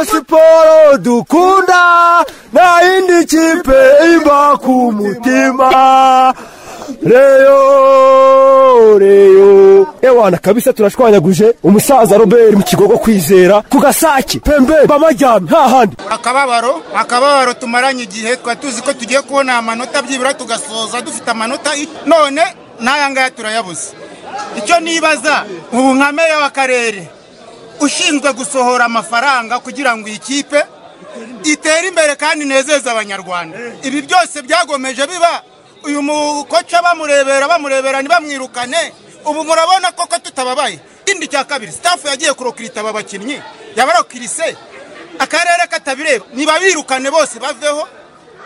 siporo dukunda nta yindi kipe imba ku mutima reyo reyo ewana kabisa turashwanyaguje umusaza robert mu kigogo kwizera ku gasake pembe bamajyame hahandi akababaro akababaro tumaranye igihe twari tuzi ko tugiye kubona amanota byibura tugasoza dufite amanota i- none n'aya ngaya turayabuze icyo nibaza ubu nka meya w'akarere ushinzwe gusohora amafaranga kugira ngo iyi kipe itere imbere kandi inezeze abanyarwanda ibi byose byagomeje biba uyu mukoca bamurebera bamurebera ntibamwirukane ubu murabona koko tutababaye ikindi cya kabiri sitafu yagiye kurokirita aba bakinnyi yabarokirise akarere katabireba nibabirukane bose baveho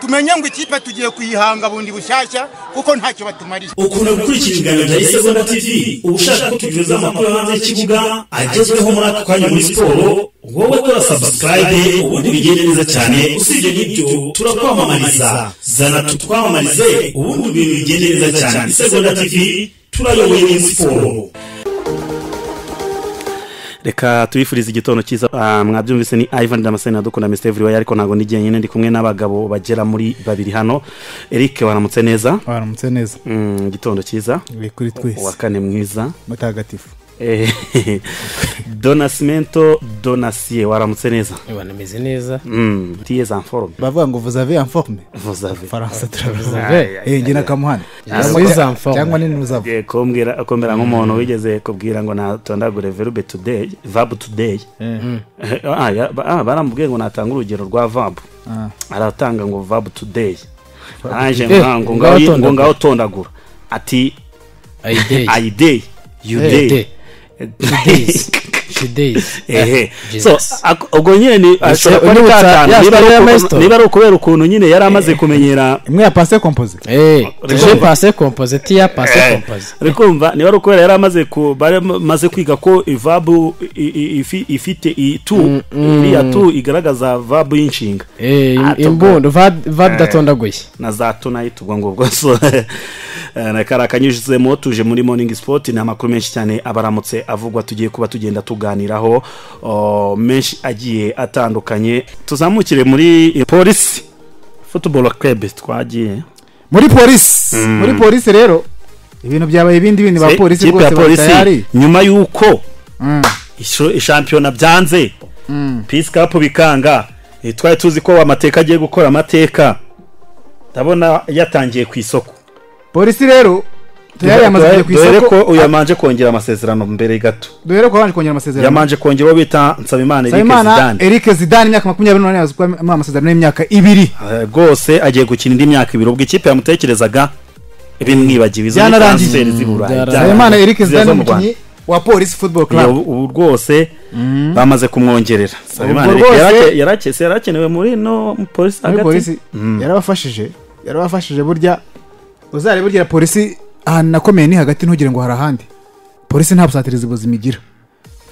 tumenye ngo ikipe tugiye kuyihanga bundi bushyashya kuko ntacyo batumariye ukunda gukurikira ibiganiro bya isegonda tv uba ushaka ko tugereza amakuru yo hanze y'ikibuga agezweho muri aka kanya muri siporo wowe kora sabusikarayibe ubundi bigende neza cyane usibye n'ibyo turakwamamariza zana tutwamamarize ubundi ibintu bigende neza cyane isegonda tv turayoboye muri siporo reka tubifurize igitondo cyiza Ah, mwabyumvise ni ivan damascene adukunda mr everywhere ariko ntabwo n'igihe nyine ndi kumwe n'abagabo bagera muri babiri hano eric waramutse neza waramutse neza Mm, igitondo cyiza uri kuri uwa twese kane mwiza mutagatifu Eh, donasimento donasiye waramutse neza banameze neza Mm, tiyeze en forme bavuga ngo vuza ve anforme vous avez faransa turavuza Vous ve avez. Eh, njye nakamuhana Yes, vuza informe. cyangwa ni nuzava Eh, kumbwira kumbwira nk'umuntu wigeze kubwira ngo natondagure verbe today verb today Eh, ah, ya- ba- ah, barambwiye ngo natanga urugero rwa verb aratanga ngo verb today arangije today. ngo Ngaho ngaho ngo tondagura. ngaho tondagura ati ayideyi i day you Eh, day day. Days. She days. ehe so Jesus. ako- ubwo nyine ni ashobora kuba ari unibutsa katanu niba ya ari story ya uku- Maestro. niba ari ukubera ukuntu nyine yari amaze kumenyera imwe ya panse kompoze Eh, Rego. je passe composé tiya passe composé rikumva niba ari ukubera yari amaze ku bari amaze kwiga ko ivabu i- i- ifi- ifite itu iriya tu igaragaza vabu y'inshinga Eh, im- Ah, tubwo- imbundo vabu idatondaguye na za tunayiti ubwo ngubwo so reka rakanyujijemo tuje muri morning sport ni amakuru menshi cyane abaramutse avugwa tugiye kuba tugenda tuganiraho o, menshi agiye atandukanye tuzamukire muri polisi football club twagiye muri polisi muri polisi rero ibintu byabaye ibindi bindi ba Se- polisi ikipe ya rwose bari tayari nyuma y'uko isho- ishampiyona byanze pisi kapu bikanga Eh, twari tuzi ko amateka agiye gukora amateka ndabona yatangiye ku isoko polisi rero tayari yamaze kujya ku Dore isoko ko uyu yamanje kongera amasezerano mbere gato duhere ko yabanje kongera amasezerano yamanje kongera uwo bita nsabimana eric nsabimana zidane eric zidane imyaka makumyabiri n'umunani yamaze kuba muri amasezerano y'imyaka ibiri Eh, rwose agiye gukina indi myaka ibiri ubwo ikipe yamutekerezaga bimwibagiwe izo ni Byanarangiye. transferi z'i Burayi. byararangiye. nsabimana eric Ziza zidane zo mu Rwanda. umukinnyi wa polisi football Iyo- club ubu rwose bamaze kumwongerera Nsabimana Ubwo Eric rwose- yarake- yarakese yarakenewe muri no mu polisi muri polisi hagati yarabafashije yarabafashije burya uzare burya polisi ahantu nakomeye ni hagati ntugire ngo hari ahandi polisi nta busatirizi buzima igira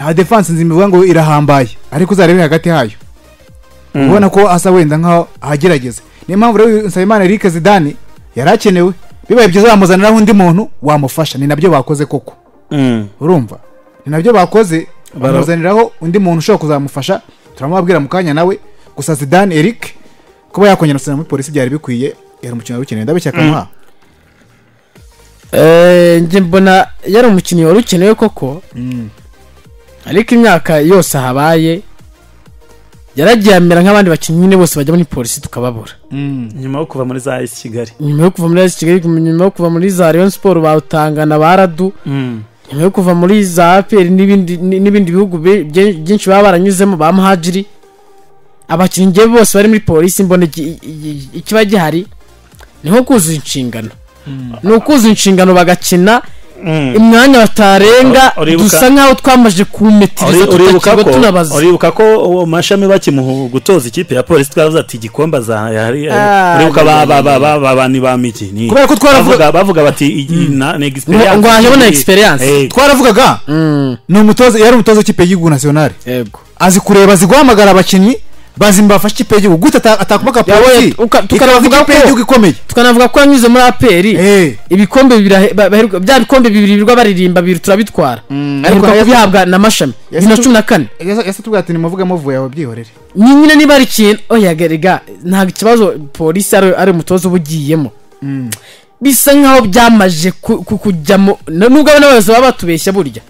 nta defanse nzima ivuga ngo irahambaye ariko uzarebe hagati hayo ubona ko asa wenda nk'aho ahagerageza niyo mpamvu rero nsabimana eric zidane yari akenewe bibaye byiza bamuzaniraho undi muntu wamufasha ni nabyo bakoze koko Mm. urumva ni nabyo bakoze Bara- bamuzaniraho undi muntu ushobora kuzamufasha turamubabwira mu kanya nawe gusa zidane eric kuba yakongera gusubira muri polisi byari bikwiye yari umukino wari ukenewe ndabishaka muha Eh, njye mbona yari umukinnyi wari ukenewe koko ariko imyaka yose habaye yaragiye amera nk'abandi bakinnyi nyine bose bajya muri polisi tukababura nyuma yo kuva muri za esi kigali nyuma yo kuva muri AS kigali nyuma yo kuva muri za rayon siporo bawutangana ba radu nyuma yo kuva muri za apr n'ibindi ni- n'ibindi bihugu bi- bye- byinshi baba baranyuzemo ba muhajiri abakinnyi njye bose bari muri polisi mbona iki- i- i- ikiba gihari ni nko kuzuza inshingano ni ukuzuza inshingano bagakina imyanya batarenga Ur- uribuka- dusa nk'aho twamaze kuwumetiriza Uri- uribuka tutakirwa ko tunabaza uribuka ko uwo mashami bakimuha gutoza ikipe ya polisi twavuze ati igikombe azahari uribuka ba ba ba ba ba bani ba migi ni Kubera ko twaravuga- bavuga- bavuga bati iyi na ni experience ngo hajemo na Iyi- experience. Eh, twaravugaga ni umutoza yari umutoza w'ikipe y'igihugu nasiyonari yego azi kureba azi guhamagara abakinnyi bazi mbafashe ikipe y'igihugu gute ata- atakuba Yabonye- polisi uka- ikaba tukanavuga ikipe ko- y'igihugu ikomeye tukanavuga ko yanyuze muri aperi Eh. ibikombe bibiri ahe- ba- baheruka- bya bikombe bibiri birirwa baririmba bibiri turabitwara ariko aheruka yasa- kubihabwa na mashami bibiri na cumi na kane Yasa- yasa tubwira ati nimuvuge muvuye aho byihorere Ni- nyine niba ari ikintu oya garega ntabwo ikibazo polisi ari ari umutoza uba ugiyemo bisa nkaho byamaje ku- ku- kujyamo na- nubwo abo n'abayobozi baba batubeshya burya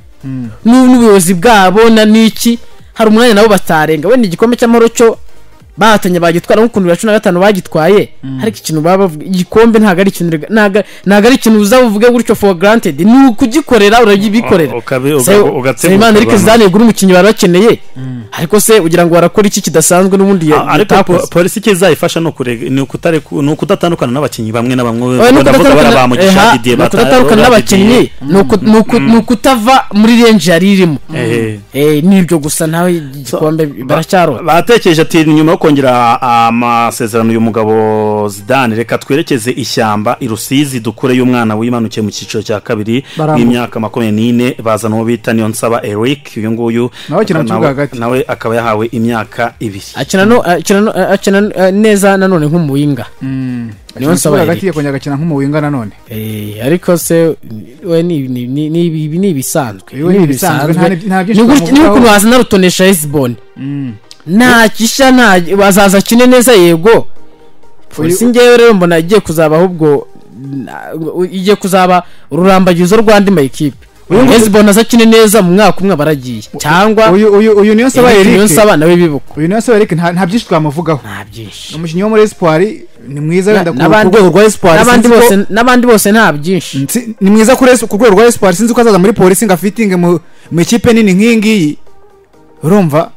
Nu- n'ubuyobozi bwabo na n'iki hari umwanya nabo batarenga wenda igikombe cy'amahoro cyo bahatanye bagitwara nk'ukuntu bibiri na cumi na gatanu bagitwaye ariko ikintu baba bavuga igikombe ntabwo ari ikintu rega- ntabwo- ntabwo ari ikintu uza buvuge gutyo for granted ni ukugikorera urabikorera U- ukabi- uga- ugatsemuka nsabimana erike abantu. zidane yagura umukinnyi bari bakeneye ariko se ugira ngo barakora iki kidasanzwe n'ubundi ya- Ah, ariko po- yatakoze polisi icyo izayifasha ni ukurega- ni ukutareka- ni ukudatandukana n'abakinnyi bamwe na bamwe Oya, ni wenda ndavuga ukudatandukana- bariya ba Mugisha, Eha, Didier, ni bata- ukudatandukana ba n'abakinnyi Didier. ni uku- ni uku- ni ukutava muri renji yari irimo Ehe. Eh, ni ibyo gusa nawe igikombe baracyarota batekereje ati nyuma yo kongera amasezerano uyu mugabo zidane reka twerekeze ishyamba i rusizi dukure y'umwana wimanukiye mu cyiciro cya kabiri Barambuka. w'imyaka makumyabiri n'ine bazana uwo bita niyo nsaba eric uyu nguyu Nawe akina mu kibuga hagati. nawe akaba yahawe imyaka ibiri akina no- akina no- akina no- eh, neza nanone nk'umuwinga niyo nsaba Ikibuga Eric. hagati yakongera agakina nk'umuwinga nanone Eh, ariko se we ni ni- ni- ni ibi ni ibisanzwe Ibi ni ibisanzwe, nta- nta byinshi Ni gutya- ni twamuvugaho. ukuntu waza narutonesha hesiboni nta gishya nta bazaza akine neza yego polisi ngewe rero mbona igiye kuzaba ahubwo na- u- igiye kuzaba ururambagizo rw'andi mayikipe hesiboni aza akine neza mu mwaka umwe aba aragiye cyangwa uyu uyu uyu niyo nsaba Eric Eric Niyonsaba nawe bibuka uyu niyo nsaba Eric nta nta byinshi twamuvugaho nta byinshi umukinnyi wo muri Espoir ni mwiza wenda ku ku N'abandi- rwego rwa Espoir n'abandi sinzi ko- bose- n'abandi bose nta byinshi Nsi- ni mwiza kuri Espoir- ku rwego rwa Espoir sinzi ko azaza muri polisi ngo afitinge mu mu ikipe nini nk'iyi ngiyi urumva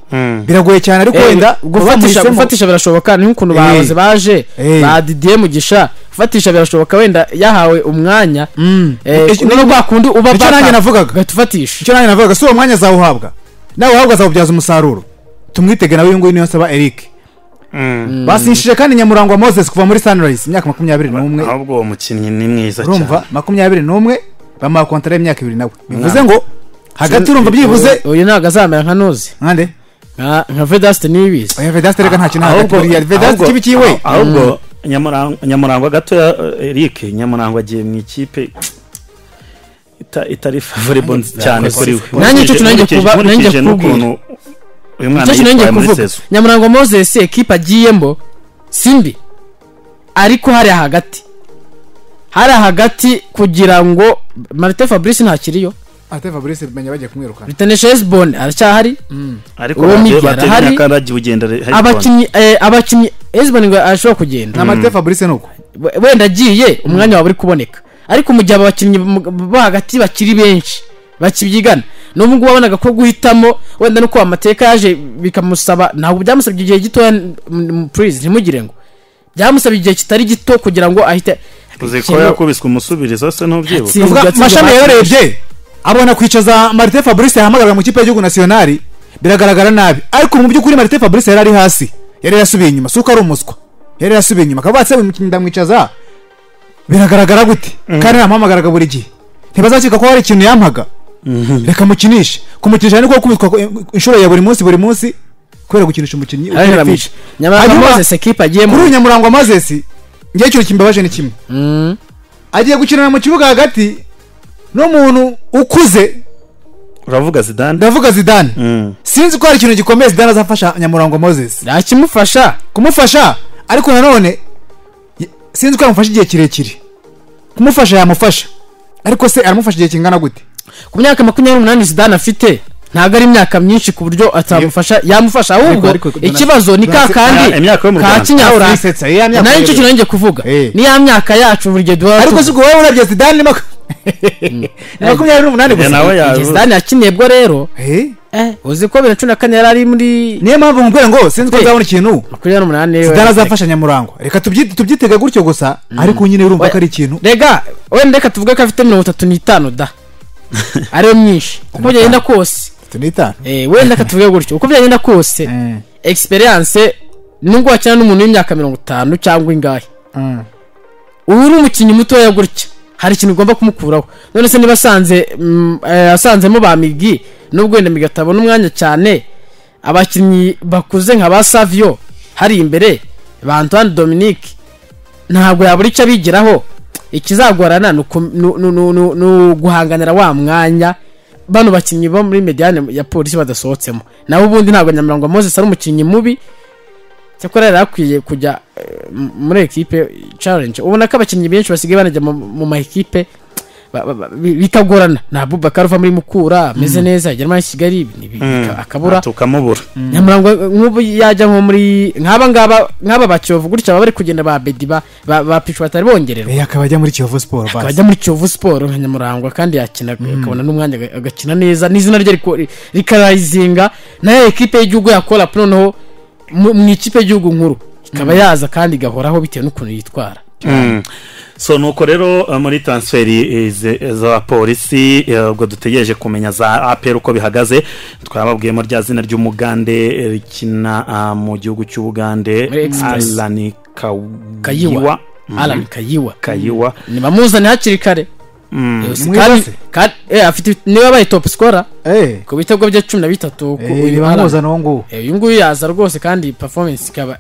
biragoye cyane ariko Eh, wenda gufatisha bamuhisemo- gufatisha birashoboka ni nk'ukuntu Eh. bahoze baje Eh. ba Didier Mugisha gufatisha birashoboka wenda yahawe umwanya Mm. eh, Icyo- no kwa kundi uba icyo nanjye navugaga. gatufatisha icyo nanjye navugaga si uwo mwanya azawuhabwa nawe uhabwa azawubyaza umusaruro tumwitege nawe uyu nguyu niyo nsaba Eric basishije kandi nyamurangwa Moses kuva muri Sunrise imyaka makumyabiri n'umwe ahubwo uwo mukinnyi ni mwiza urumva cyane makumyabiri n'umwe bamuha kontara y'imyaka ibiri nawe bivuze ngo hagati urumva byibuze uyu ntabwo azamera nka nuzi nkande nka nka Vedaste nibizi oya vedasite reka nta kintu hagati Ahubwo- buriya vedasite ahubwo- kibi kiwe ah- ahubwo Nyamurang- nyamurangwa gatoya eh, eric nyamurangwa agiye mu ikipe ita- itari favorable cyane kuri we Nanjye icyo kintu nanjye Nkurikije- kuba- nanjye nkurikije kubwira. n'ukuntu uyu mwana icyo kintu ngiye yitwaye muri kuvuga sezo nyamurangwa Moses ekipa agiyemo simbi ariko hariya hagati hariya hagati kugira ngo Martin Fabrice ntakiriyo ate fabrice menya bagiye kumwirukana Ritanesha Hezbon aracyahari ariko Uwo bagiye- Migera bateranya hari- akaragiye ugenda re- abakinnyi eh, abakinnyi Hezbon ngo arashobora kugenda na marite fabrice nuko We- wenda agiye umwanya waba uri kuboneka ariko mu gihe aba bakinnyi mu- bo hagati bakiri benshi bakibyigana n'ubu ngubu wabonaga ko guhitamo wenda nuko amateka yaje bikamusaba ntabwo byamusabye igihe gitoya purize ntimugire ngo byamusabye igihe kitari gito kugira ngo ahite uzi ko yakubiswe umusubirizo se ntubyibuka Atsi- Uvuga- Uvuga mashami Uvuga- yayorebye abona kwicaza marite fabrice yahamagarwa mu kipe y'igihugu nasiyonari biragaragara nabi ariko mu by'ukuri marite fabrice yari ari hasi yari yarasubiye inyuma si uko ari umuswa yari yarasubiye inyuma akaba batse umukinnyi ndamwicaza biragaragara gute kandi namuhamagaraga buri gihe ntibazakeka ko hari ikintu yampaga reka mukinishe kumukinisha ni ko kubitwa inshuro ya buri munsi buri munsi kubera gukinisha umukinnyi ukinira fishi. nyamara Hanyuma- Moses ekipa agiyemo kuri uyu nyamurangwa mazesi ngewe ikintu kimbabaje ni kimwe agiye gukinana mu kibuga hagati n'umuntu ukuze uravuga zidane ndavuga zidane sinzi ko hari ikintu gikomeye zidane azafasha nyamurangwa moses ntakimufasha kumufasha ariko nanone y- sinzi ko yamufasha igihe kirekire kumufasha yamufasha ariko se aramufasha igihe kingana gute ku myaka makumyabiri n'umunani zidane afite ntabwo ari imyaka myinshi ku buryo atamufasha yamufasha ahubwo ariko- ikibazo ni ka Donatien- kandi Ya- imyaka yo mu ka Rwanda. kinyafurika Urisetsa, ya myaka nayo rero. nicyo kintu nanjye kuvuga Eh. ni ya myaka yacu buri gihe duhora ariko si tuvuga. ubwo wowe urabye zidane ni maku- ni makumyabiri n'umunani Ya nawe gusa Igihe yavuze. zidane yakiniye bwo rero Eh, uzi ko bibiri na cumi na kane yari ari muri niyo mpamvu nkubwira ngo sinzi ko Eh. nzabona ikintu makumyabiri n'umunani zidane azafasha nyamurangwa reka tubyi- tubyitege gutyo gusa ariko nyine urumva ko ari ikintu rega wenda reka tuvuge ko afite mirongo itatu n'itanu da ariyo myinshi uko byagenda kose tunita Eh, wenda reka tuvuge gutyo uko byagenda kose experience nubwo wakina n'umuntu w'imyaka mirongo itanu cyangwa ingahe ubu uri umukinnyi mutoya gutya hari ikintu ugomba kumukuraho none se niba asanze mm, eh, asanzemo ba migi nubwo wenda migi atabona umwanya cyane abakinnyi bakuze nka ba savio hari imbere ba antoine dominique ntabwo yabura icyo abigiraho ikizagorana ni uku- ni- ni- ni- ni- ni uguhanganira wa mwanya bano bakinnyi bo muri mediyane ya polisi badasohotsemo nawe ubundi ntabwo nyamirongo moses ari umukinnyi mubi cyakora yari akwiye kujya eh, m- muri ekipe challenge ubona ko abakinnyi benshi basigaye banajya mu- mu ma ekipe ba- ba- ba- bi- bikagorana nta bubakari uva muri mukura ameze neza yagera muri kigali ni- bi- bika- akabura tukamubura nyamurango nk'ubu yajya nko muri nk'aba ngaba nk'aba ba kiyovu gutya baba bari kugenda ba bedi ba ba, ba pichu batari bongererwa Eh, akaba ajya muri kiyovu siporo akaba basi ajya muri kiyovu siporo nka nyamurangwa kandi yakina akabona n'umwanya aga- agakina neza n'izina rye riko- ri- rikarayizinga nayo ekipe y'igihugu yakora noneho mu mu ikipe y'igihugu nkuru ikaba yaza kandi igahoraho bitewe n'ukuntu yitwara so nuko rero eh, muri transferi z'abapolisi ubwo dutegereje kumenya za apr uko bihagaze twababwiyemo rya zina ry'umugande eh, rikina ah, mu gihugu cy'ubugande Muri Express. alani kayiwa kayiwa alan kayiwa kayiwa nibamuzane hakiri kare Yose, kandi- Mwibase. kandi- eh, afite niba abaye topu sikora eee ku bitego bye cumi na bitatu ku- uyu Alan- bibamuza n'uwo nguwo Eh, uyu nguyu yaza rwose kandi performance ikaba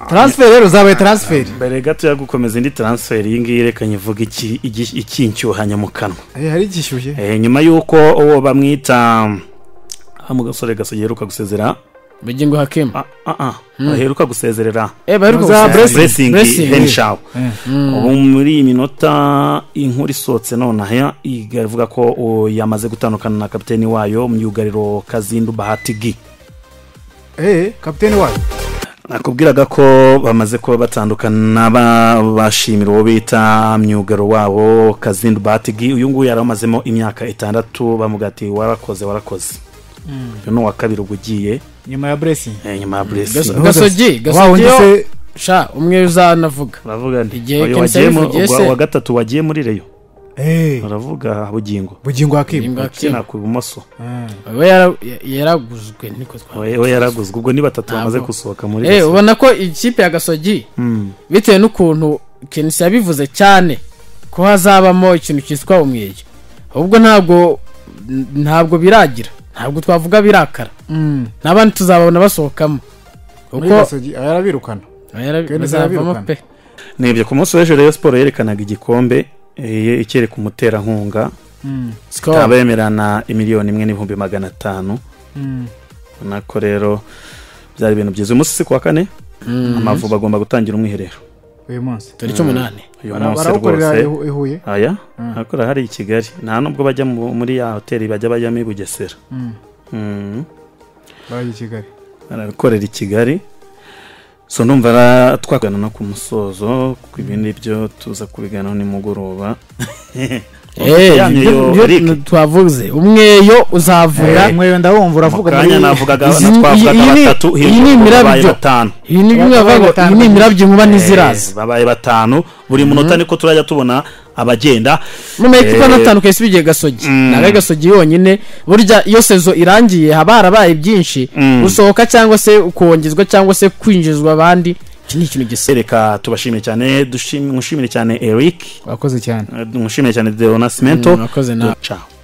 taransiferi rero zabaye taransiferi mbere gato yo gukomeza indi transferi iyi ngiyi reka nyivuge iki- iki- ikinshyuhanya mu kanwa Eh, hari igishyushye Eh, nyuma y'uko uwo bamwita ah, mu gasore gasogeruka gusezera bugingo hakema ah, ah, ah, aheruka gusezerera eh baheruka Za gusezera. blessing Blessing. Blessing. henshaw ubu muri iyi minota inkuru isohotse nonaha ivuga ko o, yamaze gutandukana na kapiteni wayo myugariro kazindu bahatigi eee kapiteni wayo nakubwiraga ko bamaze kuba batandukana ba- bashimira uwo bita myugaro wabo kazindu batigi uyu nguyu yari amazemo imyaka itandatu bamuga ati warakoze warakoze uyu ni uwa kabiri ubwo ugiye nyuma ya buresingi eh, nyuma ya blessing gasogi wa gasogi wundi yo se sha umwe uzanavuga uravuga nti Igihe uyu Ken wagiye mu- Saifu uwa yese- uwa gatatu wagiye muri reyo eee uravuga bugingo bugingo hakimu Bugingo ukina ku ibumoso we yara- ya- yaraguzwe niko twa we we yaraguzwe ubwo ni batatu Ntabwo. bamaze gusohoka muri eh reyo ubona ko ikipe ya gasogi bitewe n'ukuntu kenisi yabivuze cyane ko hazabamo ikintu cyitwa umweyo ahubwo ntabwo n- ntabwo biragira ntabwo twavuga birakara n'abandi tuzababona basohokamo muri kuko gasogi aya arabirukana Kenisi bazavamo arabirukana. pe nibyo ku munsi w'ejo reyo siporo yerekanaga igikombe eh, ikereka umuterankunga Skol. ikaba yemerana miliyoni imwe n'ibihumbi magana atanu ubona ko rero byari ibintu byiza uyu munsi si ku wa kane amavubi agomba gutangira umwiherero uyu munsi tariki umunani uyu Bara- munsi barawukorera rwose i- i Huye aya hakora hari i kigali nta nubwo bajya mu- muri ya hoteli bajya bajyamo i bugesera Mm. barajya i kigali arakorera i kigali so numva ara- twagana no ku musozo ku ibindi byo tuza kubiganiraho nimugoroba Eh, Yamye yo, ibyo- Eric. ibyo twavuze umweyo uzavura umweyo ndawumva uravuga mukanya navugaga izi- twavugaga iyi ni- batatu iyi ni hirya ubu babaye imirabyo. batanu ibi ni bimwe Abagabo bavuga ngo batanu. iyi ni imirabyo inkuba Eh, n'iziraza babaye batanu buri munota niko turajya tubona abagenda mu makipe Eh, anatandukanye si bigiye gasogi Mm. ntabwo ari gasogi yonyine burya iyo sezo irangiye haba harabaye byinshi Mm. gusohoka cyangwa se kongezwa cyangwa se kwinjizwa abandi iki ni ikintu gisa reka tubashimire cyane dushim- nshimire cyane eric wakoze cyane eh, nshimire cyane deonasmento Mm, murakoze nawe. ciao